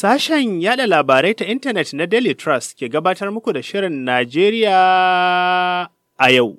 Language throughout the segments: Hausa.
Sashen yada labarai ta intanet na Daily Trust ke gabatar muku da Shirin Najeriya a yau.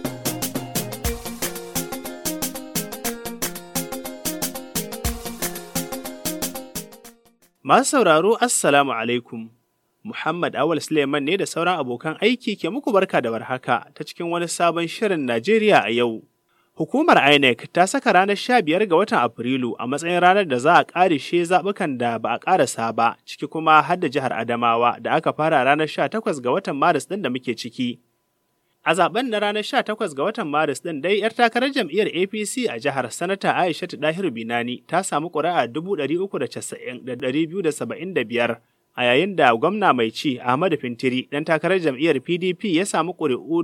Masu sauraro, Assalamu alaikum. Muhammad Awal Suleiman ne da sauran abokan aiki ke muku barka da warhaka ta cikin wani sabon Shirin Najeriya a yau. Hukumar INEC ta saka ranar sha biyar ga watan Afrilu a matsayin ranar da za a ƙarishe zaɓukan da ba a ƙarasa ba, ciki kuma har da jihar Adamawa da aka fara ranar sha takwas ga watan Maris ɗin da muke ciki. A zaben na ranar sha takwas ga watan Maris ɗin dai 'yar takarar jam'iyyar APC a jihar Sanata Aishatu Dahir Binani ta samu ƙuri'a dubu ɗari uku da casa'in da ɗari biyu da saba'in da biyar. a yayin da gwamna mai ci Ahmadu Fintiri ɗan takarar jam'iyyar PDP ya samu ƙuri'u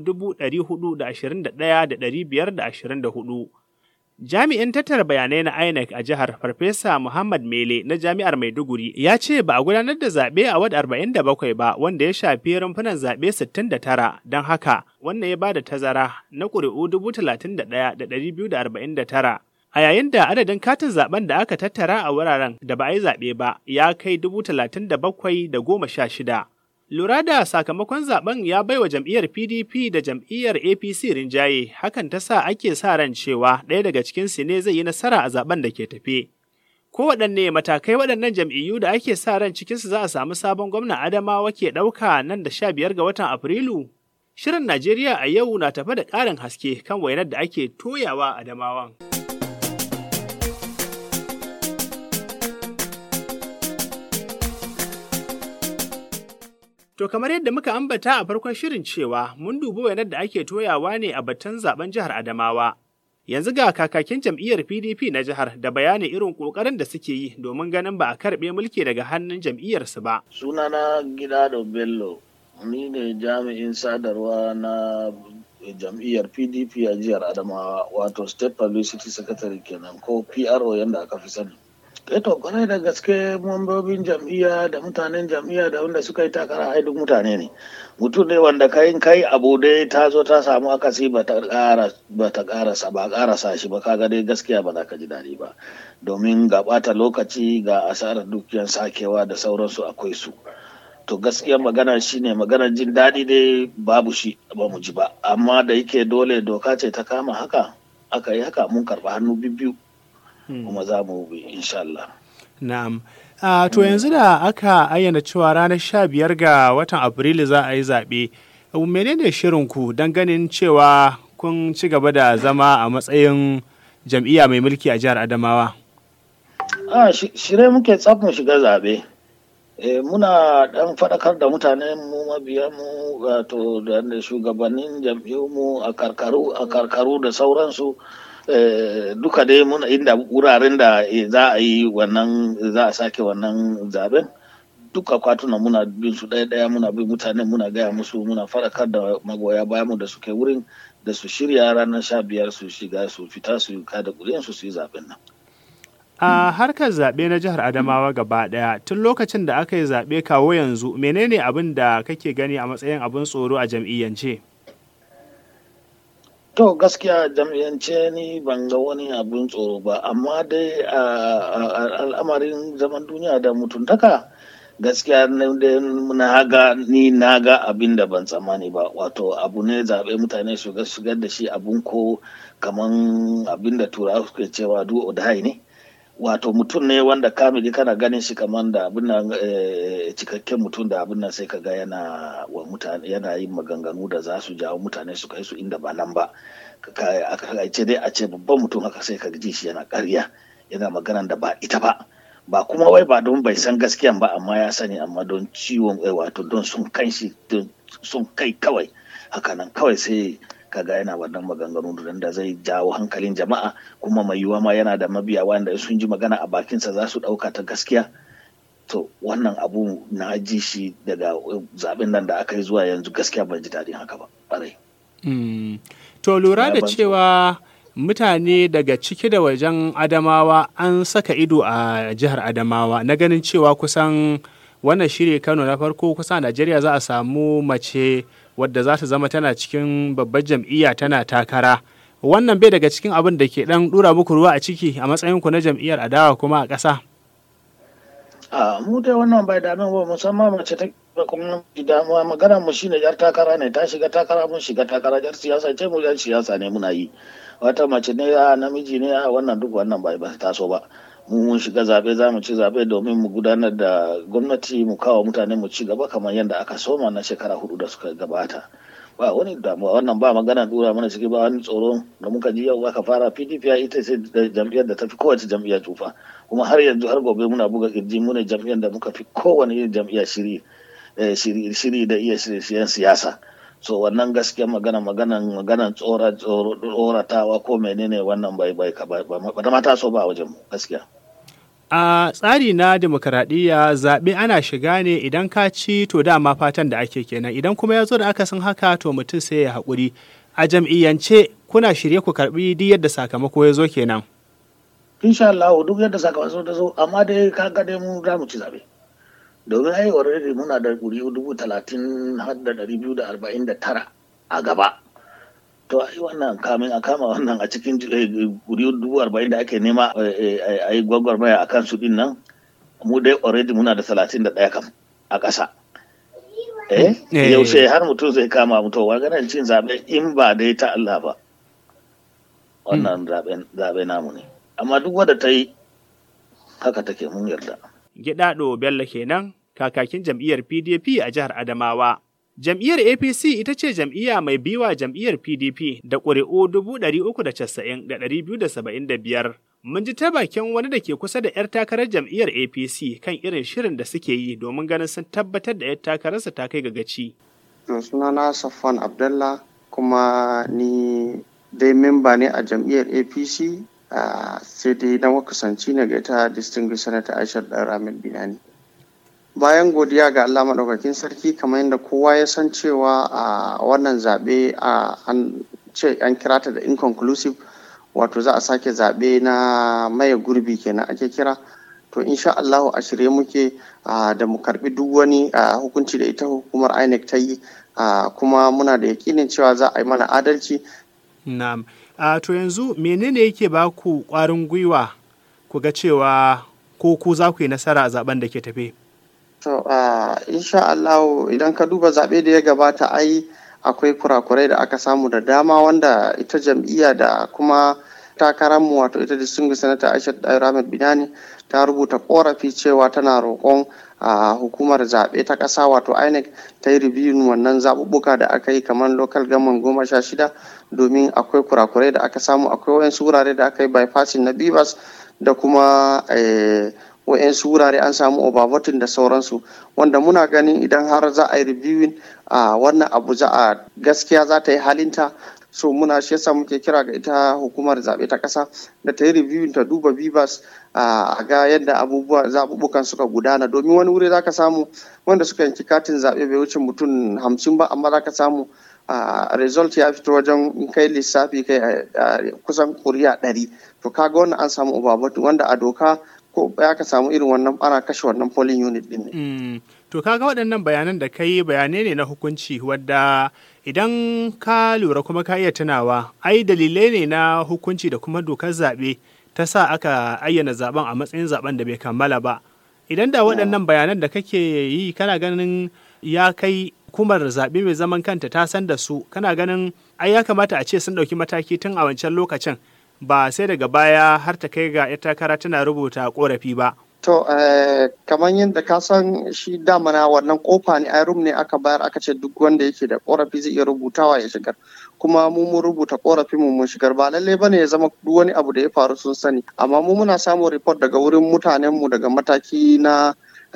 hudu. Jami'in tattara bayanai na INEC a jihar Farfesa Muhammad Mele na Jami'ar Maiduguri ya ce ba a gudanar da zaɓe a wad 47 ba wanda ya shafi rumfunan zaɓe 69 don haka wannan ya ba da tazara na ƙuri'u 31,249. A yayin da adadin katin zaben da aka tattara a wuraren da ba a yi zaɓe ba ya kai dubu talatin da bakwai da goma sha shida. Lura da sakamakon zaben ya baiwa jam'iyyar PDP da jam'iyyar APC rinjaye, hakan ta sa ake sa ran cewa ɗaya daga cikinsu ne zai yi nasara a zaben da ke tafe. Kowaɗanne matakai waɗannan jam'iyyu da ake sa ran cikinsu za a samu sabon gwamna Adamawa ke ɗauka nan da sha biyar ga watan Afrilu? Shirin Najeriya a yau na tafe da ƙarin haske kan wainar da ake toyawa Adamawan. To kamar yadda muka ambata a farkon shirin cewa mun dubi wainar da ake toyawa ne a batun zaben jihar Adamawa. Yanzu ga kakakin jam'iyyar PDP na jihar da bayani irin ƙoƙarin da suke yi domin ganin ba a karɓe mulki daga hannun jam'iyyarsu ba. Sunana Gida da Bello, ni ne jami'in sadarwa na jam'iyyar PDP a jihar Adamawa wato State Publicity Secretary kenan ko PRO yadda aka fi sani. to kwarai da gaske mambobin jam'iyya da mutanen jam'iyya da wanda suka yi takara ai duk mutane ne mutum ne wanda kayin kai abu dai ta zo ta samu akasi ba ta karasa ba karasa shi ba kaga dai gaskiya ba za ka ji daɗi ba domin ga ɓata lokaci ga asarar dukiyan sakewa da sauransu akwai su to gaskiya magana shine magana jin daɗi dai babu shi ba mu ji ba amma da yake dole doka ce ta kama haka aka yi haka mun karɓa hannu biyu kuma za mu bi insha Allah. Na'am. Uh, to yanzu da aka ayyana cewa ranar sha biyar ga watan Afrilu za a yi zaɓe, menene shirinku don ganin cewa kun ci gaba da zama a matsayin jam'iyya mai mulki a jihar Adamawa? A shirye muke tsaf mu shiga zaɓe. E, muna ɗan faɗakar da mutane mu mabiya mu wato da shugabannin mu a karkaru a karkaru da sauransu Eh, duka dai muna inda wuraren da za a yi wannan za a sake wannan zaben duka kwatuna muna bin su ɗaya ɗaya muna bin mutane muna gaya musu muna faɗakar da magoya bayan mu da suke wurin da su shirya ranar sha biyar su shiga su fita su kada kuriyan su su yi zaben nan. A harkar zaɓe na jihar Adamawa gaba ɗaya tun lokacin da aka yi zaɓe kawo yanzu menene abin da kake gani a matsayin abin tsoro a jam'iyyance? To gaskiya jam'iyyance ni ban ga wani abin tsoro ba, amma dai a al'amarin zaman duniya da mutuntaka gaskiya na ga ni na ga abin da ban tsammani ba wato abu ne zaɓe mutane su shigar da shi abun ko kaman abin da turawa suke cewa du odai ne wato mutum ne wanda kamili kana ganin shi kaman da abin nan cikakken mutum da abin nan sai ka ga yana wa mutane yana yin maganganu da za su jawo mutane su kai su inda ba nan ba a ce dai a ce babban mutum haka sai ka ji shi yana ƙarya yana maganan da ba ita ba ba kuma wai ba don bai san gaskiyan ba amma ya sani amma don ciwon wato don sun kai shi sun kai kawai hakanan kawai sai kaga yana wannan maganganu da zai jawo hankalin jama'a kuma mai yiwuwa ma yana da mabiya wanda sun ji magana a bakinsa za su ɗauka ta gaskiya to wannan abu na ji shi daga zaben nan da aka yi zuwa yanzu gaskiya ban ji daɗin haka ba ɓarai. to lura da cewa mutane daga ciki da wajen adamawa an saka ido a jihar adamawa na ganin cewa kusan wannan shirya kano na farko kusa najeriya za a samu mace wadda za ta zama tana cikin babbar jam'iyya tana takara wannan bai daga cikin abin da ke dan dura muku ruwa a ciki a matsayinku na jam'iyyar adawa kuma a ƙasa a mu dai wannan bai dame ba musamman mace ta kuma damuwa magana mu shine yar takara ne ta shiga takara mun shiga takara yar siyasa ce mu yar siyasa ne muna yi wata mace ne a namiji ne a wannan duk wannan bai ba taso ba mu mun shiga zabe za mu ci zabe domin mu gudanar da gwamnati mu kawo mutane mu ci gaba kamar yadda aka soma na shekara hudu da suka gabata ba wani damuwa wannan ba magana dura mana ciki ba wani tsoro da muka ji yau aka fara pdp ya ita ce jam'iyyar da ta fi kowace jam'iyyar tufa kuma har yanzu har gobe muna buga kirji mu ne jam'iyyar da muka fi kowane irin jam'iyya shiri shiri da iya shirye siyasa so wannan gaskiya magana maganan maganan tsoratawa ko menene wannan bai bai ba da mata so ba a wajen mu gaskiya A tsari na demokaradiyya zaɓe ana shiga ne idan ka ci to dama fatan da ake kenan idan kuma ya zo da akasin haka to mutum sai ya haƙuri. A jam'iyyance kuna shirye ku karɓi duk yadda sakamako ya zo kenan. Insha Allah duk yadda sakamako ta zo amma dai ka ga dai mu za mu ci zaɓe. Domin ai already muna da ƙuri'u dubu talatin har da ɗari biyu da arba'in da tara a gaba. to ai wannan kamin a kama wannan a cikin guri dubu arba'in da ake nema a yi gwagwarmaya a kan su din nan mu dai already muna da talatin da ɗaya kam a ƙasa eh yaushe har mutum zai kama mutum wa ganin cin zaɓe in ba dai ta Allah ba wannan zaɓe namu ne amma duk wadda ta yi haka take mun yarda Gidaɗo Bello kenan kakakin jam'iyyar PDP a jihar Adamawa. Jam'iyyar APC ita ce jam'iyya mai biwa jam'iyyar PDP da ƙuri'u biyar. Mun ji ta bakin wani da ke kusa da 'yar takarar jam'iyyar APC kan irin shirin da suke yi domin ganin sun tabbatar da 'yar takararsa ta kai ga gaci. sunana Safwan Abdallah kuma ni dai memba ne a jam'iyyar APC sai dai na kusanci ne ga ita distinguished senator Aisha Ramin Binani. bayan godiya ga Allah maɗaukakin sarki kamar yadda kowa ya san cewa a wannan zaɓe an ce an kira ta da inconclusive wato za a sake zaɓe na maye gurbi kenan ake kira to insha Allahu a shirye muke da mu karbi duk wani hukunci da ita hukumar INEC ta yi kuma muna da yakinin cewa za a yi mana adalci na'am to yanzu menene yake ba ku ƙwarin gwiwa ku ga cewa ko ku za ku yi nasara a zaben da ke tafe To, uh, insha Allah idan ka duba zaɓe da ya gabata ai akwai kurakurai da aka samu da dama wanda ita jam'iyya da kuma takararmu wato ita distinguished senator Aisha Ahmed Binani ta rubuta korafi cewa tana roƙon a hukumar zaɓe ta ƙasa wato INEC ta yi ribiyun wannan zaɓuɓɓuka da aka yi kamar local government goma sha shida domin akwai kurakurai da aka samu akwai wayansu wurare da aka yi bypassing na bivas da kuma wa'yansu wurare an samu overvoting da sauransu wanda muna ganin idan har za a yi reviewing a wannan abu za a gaskiya za ta yi halinta so muna shi yasa muke kira ga ita hukumar zaɓe ta ƙasa da ta yi reviewing ta duba bivas a ga yadda abubuwa zaɓuɓɓukan suka gudana domin wani wuri za ka samu wanda suka yanki katin zaɓe bai wuce mutum hamsin ba amma za ka samu result ya fito wajen kai lissafi kai kusan kuriya ɗari to kaga wannan an samu overvoting wanda a doka ko ya ka samu irin wannan ana kashe wannan polling unit din ne. To kaga waɗannan bayanan da kai bayanai ne na hukunci wadda idan ka lura kuma ka iya tunawa ai dalilai ne na hukunci da kuma dokar zaɓe ta sa aka ayyana zaben a matsayin zaben da bai kammala ba. Idan da waɗannan bayanan da kake yi kana ganin ya kai hukumar zaɓe mai zaman kanta ta san da su kana ganin ai ya kamata a ce sun ɗauki mataki tun a wancan lokacin ba sai daga baya har ta kai ga 'yar takara tana rubuta korafi ba. To, kamar yadda ka san shi damana wannan kofa ne a rum ne aka bayar aka ce duk wanda yake da korafi zai iya rubutawa ya shigar. Kuma mu mun rubuta korafin mu mun shigar ba lalle bane ya zama duk wani abu da ya faru sun sani. Amma mu muna samun report daga wurin mutanen mu daga mataki na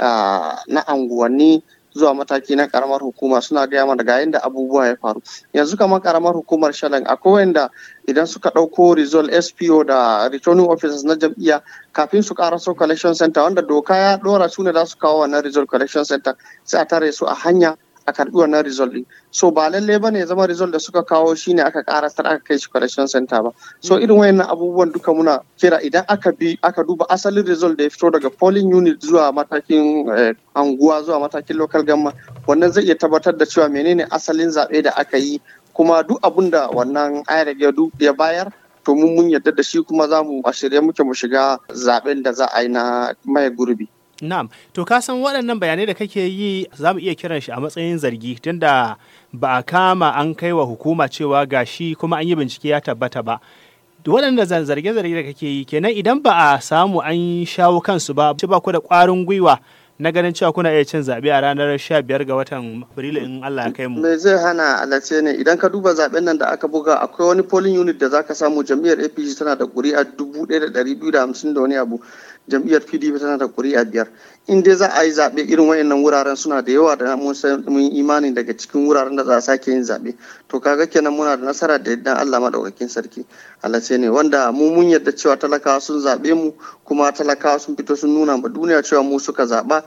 na anguwanni zuwa mataki na karamar hukuma suna gaya mana ga yadda abubuwa ya faru yanzu kamar karamar hukumar shalan akwai wanda idan suka ɗauko result spo da returning officers na jam'iyya kafin su karaso collection center wanda doka ya ɗora su ne za su kawo wannan result collection center sai a tare su a hanya a karbi wannan result din so ba lalle ba ne zama result da suka kawo shine aka karasar aka kai shi collection center ba so irin wayannan abubuwan duka muna kira idan aka bi aka duba asalin result da ya fito daga polling unit zuwa matakin anguwa zuwa matakin local government wannan zai iya tabbatar da cewa menene asalin zaɓe da aka yi kuma duk abun da wannan ayar ya bayar to mun mun yarda da shi kuma za mu a shirye muke mu shiga zaɓen da za a yi na maye gurbi Na'am, to ka san waɗannan bayanai da kake yi za mu iya kiran shi a matsayin zargi tunda ba a kama an kai wa hukuma cewa gashi kuma an yi bincike ya tabbata ba. waɗanda zarge-zarge da kake yi kenan idan ba a samu an shawo kansu ba ba ku da ƙwarin gwiwa na ganin cewa kuna iya cin zaɓe a ranar 15 ga watan Afrilu in Allah ya kai mu. Me zai hana alace ne idan ka duba zaɓen nan da aka buga akwai wani polling unit da zaka samu jam'iyyar APC tana da ƙuri'a dubu ɗaya da ɗari biyu da hamsin da wani abu jam'iyyar PDP tana da ƙuri'a biyar. In dai za a yi zaɓe irin wayannan wuraren suna da yawa da mun mun imani daga cikin wuraren da za a sake yin zaɓe. To kaga kenan muna da nasara da yadda Allah madaukakin sarki. Alace ne wanda mu mun yarda cewa talakawa sun zaɓe mu kuma talakawa sun fito sun nuna ma duniya cewa mu suka zaɓa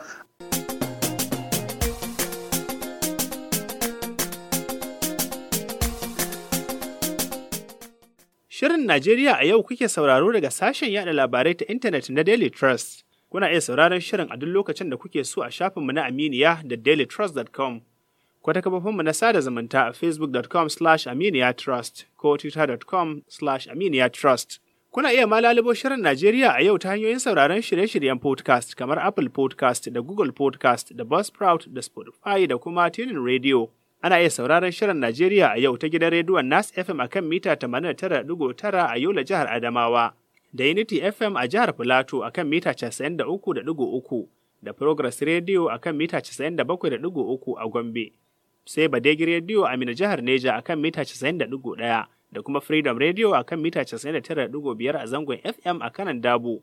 Shirin Najeriya a yau kuke sauraro daga sashen yada labarai ta intanet na Daily Trust. Kuna iya sauraron shirin a duk lokacin da kuke so a shafinmu na Aminiya da dailytrust.com. Ko ta kafofinmu na sada zumunta a facebook.com slash aminiyatrust ko twitter.com slash aminiyatrust. Kuna iya ma lalubo shirin Najeriya a yau ta hanyoyin sauraron shirye-shiryen podcast kamar Apple podcast da Google podcast da Buzzsprout da Spotify da kuma Tunin Radio. Ana iya sauraron shirin Najeriya a yau ta gidan rediyon Nas FM a kan mita 89.9 a Yola jihar Adamawa, da Unity FM a jihar Filato a kan mita 93.3 da Progress Radio a kan mita 97.3 a Gombe. Sai Badegi Radio a Mina jihar Neja a kan mita 90.1 da kuma Freedom Radio a kan mita 99.5 a zangon FM a kanan Dabo.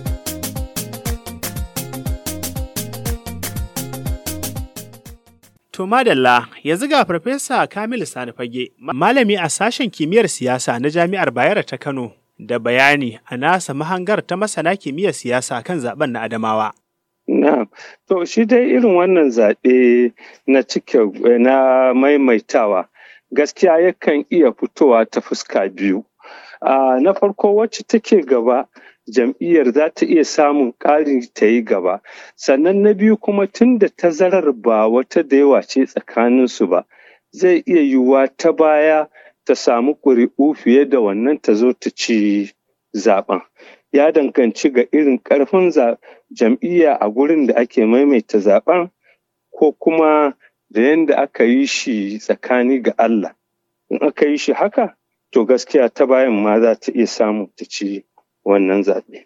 To madalla yanzu ga Farfesa Kamilu Sani Fage, malami a sashen kimiyyar siyasa na Jami'ar Bayero ta Kano, da bayani a nasa mahangar ta masana kimiyyar siyasa kan zaben na Adamawa. Na, to shi dai irin wannan zaɓe na cike na maimaitawa gaskiya yakan iya fitowa ta fuska biyu. Na farko wacce take gaba jam'iyyar za ta iya samun ƙari ta yi gaba sannan na biyu kuma tun da tazarar ba wata da yawa ce tsakaninsu ba zai iya yiwuwa ta baya ta samu ƙuri'u fiye da wannan ta zo ta ci zaben ya danganci ga irin ƙarfin jam'iyya a gurin da ake maimaita zaben ko kuma da yadda aka yi shi tsakani ga Allah in aka yi shi haka to gaskiya ta bayan ma za ta iya samu ta ci wannan zaɓe.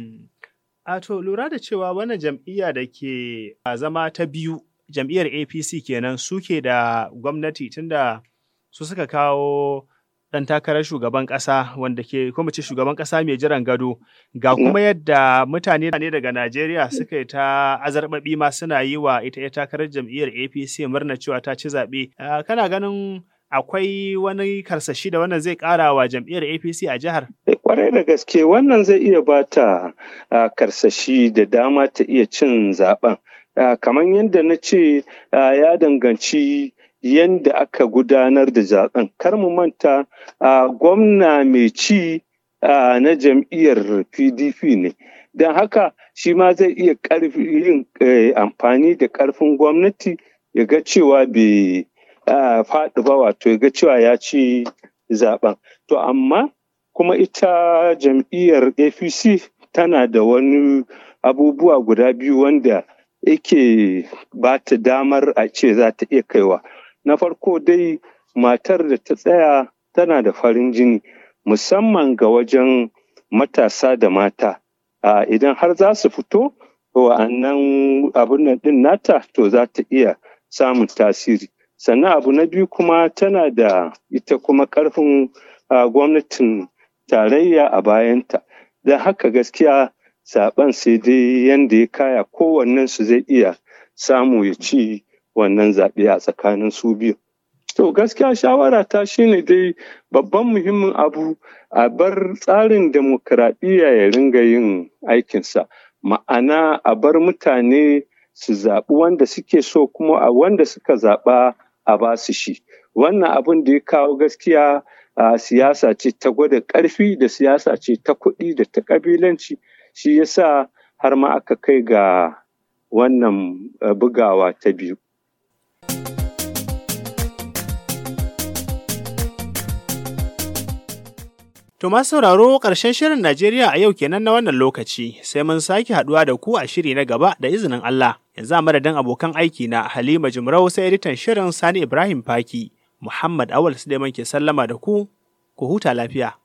A to lura da cewa wannan jam'iyya da ke zama ta biyu jam'iyyar APC kenan suke da gwamnati tunda su suka kawo ɗan takarar shugaban ƙasa wanda ke kuma ce shugaban ƙasa mai jiran gado ga kuma yadda mutane ne daga Najeriya suka yi ta azarbaɓi ma suna yi wa ita ya takarar jam'iyyar APC murna cewa ta ci zaɓe. Kana ganin akwai wani karsashi da wannan zai ƙara wa jam'iyyar APC a jihar? Kwarai da gaske wannan zai iya ba ta karsashi da dama ta iya cin zaben. Kamar yadda na ce ya danganci yadda aka gudanar da zaben. Kar mu manta gwamna mai ci na jam'iyyar PDP ne. Don haka shi ma zai iya yin amfani da ƙarfin gwamnati ya ga cewa bai faɗi ba wato ya ga cewa ya ci zaben. To amma kuma ita jam'iyyar APC tana da wani abubuwa guda biyu wanda yake ba ta damar a ce za ta iya kaiwa. Na farko dai matar da ta tsaya tana da farin jini musamman ga wajen matasa da mata. Idan har za su fito wa'annan abin nan ɗin nata to za ta iya samun tasiri. sannan abu na biyu kuma tana da ita kuma karfin gwamnatin tarayya a bayanta don haka gaskiya zaben sai dai yadda ya kaya kowannen su zai iya samu ya ci wannan zaɓe a tsakanin su biyu to gaskiya shawara ta shine dai babban muhimmin abu a bar tsarin demokradiyya ya ringa yin aikinsa ma'ana a bar mutane su zaɓi wanda suke so kuma a wanda suka zaɓa a ba su shi wannan abin da ya kawo gaskiya a siyasa ce ta gwada ƙarfi da siyasa ce ta kuɗi da ta ƙabilanci shi yasa har ma aka kai ga wannan bugawa ta biyu To masu sauraro ƙarshen shirin Najeriya a yau kenan na wannan lokaci sai mun sake haɗuwa da ku a shiri na gaba da izinin Allah. Yanzu a madadin abokan aiki na Halima Jumrau sai editan shirin Sani Ibrahim Faki. Muhammad Awal Suleiman ke sallama da ku, ku huta lafiya.